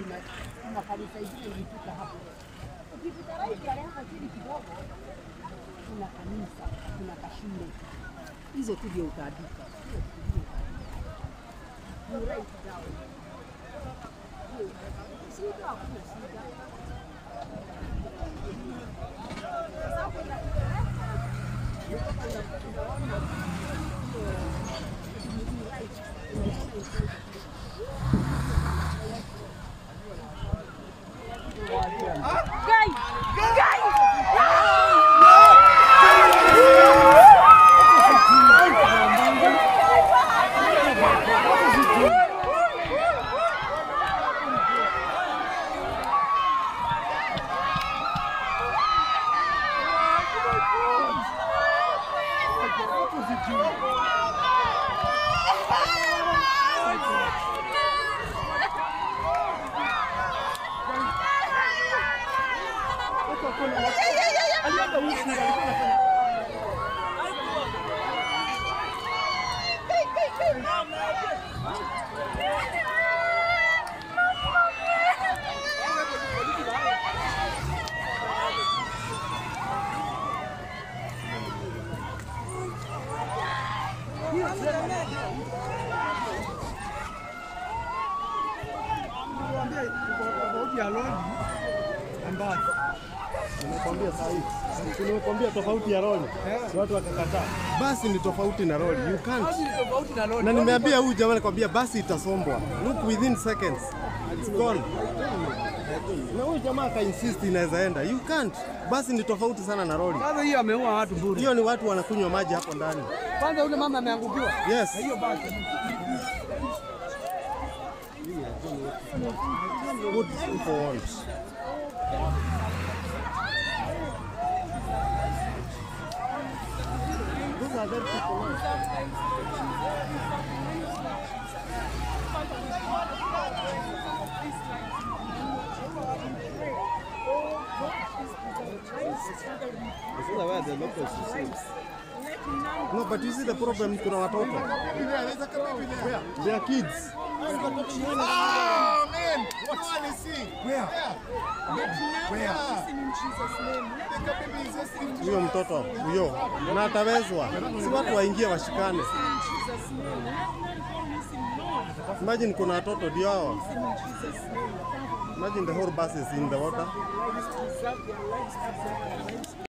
kuna kuna kanisa ingine ilifika hapo. Ukipita right pale hapo chini kidogo kuna kanisa, kuna kashule. Hizo tu ndio utaandika. Hiyo tu ndio utaandika. You write down. Hiyo, Shida hakuna shida. Sasa hapo inakupeleka tofauti ya lori ambayo Nimekwambia saa hii. Nimekwambia tofauti ya lori. Watu wakakataa. Basi ni tofauti na lori. You can't. basi ni tofauti na lori. Na nimeambia huyu jamaa nikwambia basi itasombwa. Look within seconds. It's gone. Na huyu jamaa aka insist inaweza enda. You can't. Basi ni tofauti sana na lori. Sasa hiyo ameua watu bure. Hiyo ni watu wanakunywa maji hapo ndani. Kwanza yule mama ameangukiwa. Yes. Na hiyo basi. Good for once. Those are dead people now. No, but you see the problem kuna watoto. They are kids. Huyo mtoto huyo na atawezwa, si watu waingie washikane. Imagine kuna watoto ndio hao. Imagine the whole bus is in the water.